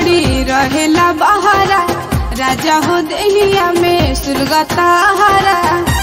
छोड़ी रहेला बहारा राजा हो देहिया में सुरगता हरा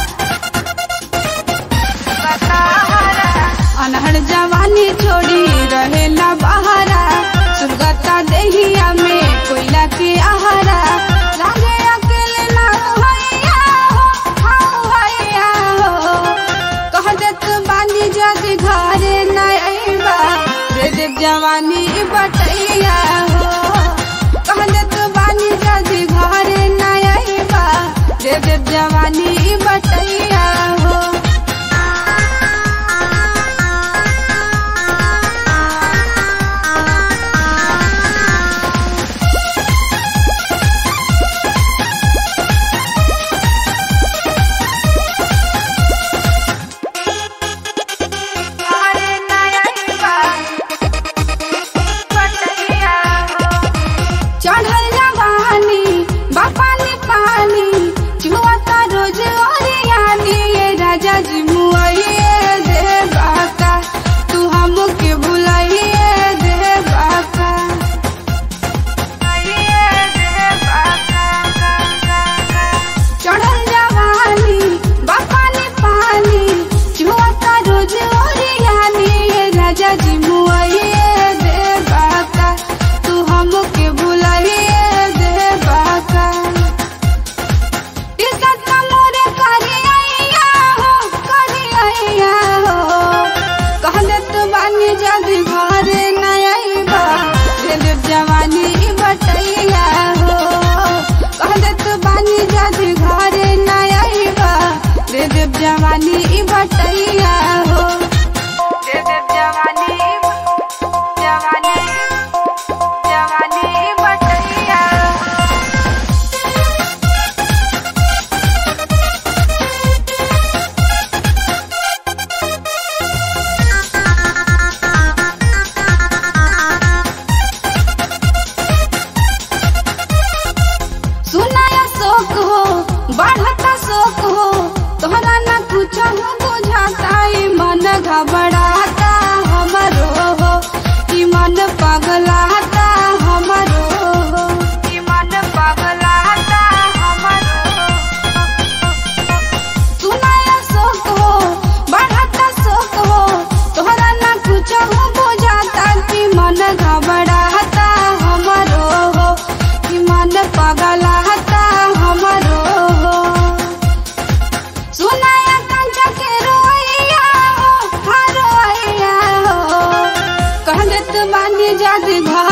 अनहड़ जवानी छोड़ी रहेला बहारा सुरगता देहिया में कोयला के आहारा लागे अकेले ना भैया हो हाँ भैया हो कह देत बानी जद घरे न अइबा रे देव जवानी बटैया हो कह देत बानी जद घरे न अइबा रे देव जवानी बटैया हो चढ़ल जवानी बापानी पानी चुआता रोज ओरियानी ये राजा जी मुआइए दे बाका तू हमके भुलाइए दे बाका चढ़ल जवानी बापानी पानी चुआता रोज ओरियानी ये राजा जी मुआइए दे बाका तू हमके भुलाइए दे बाका इज्जत का मोरे करी आइया हो करी आइया हो कहले तो बानी जदी घरे न आइबा रे देव जवानी बटैया हो कहले तो बानी जदी घरे न आइबा रे देव जवानी बटैया हो रे देव जवानी जवानी जवानी बटैया सुनाया शोक हो बढ़ता शोक हो तोहरा न कुछ हो बुझाता ई मन घबराता हमरो हो ई मन पगलाता हमरो हो ई मन पगलाता हमरो सुनाया शोक हो बढ़ता शोक हो तोहरा न कुछ हो बुझाता कि मन घबराता हमरो हो कि मन पगलाता हमरो हो सुनाया कंचा के रोइया हो हाँ रोइया हो कहले तो बानी जद घर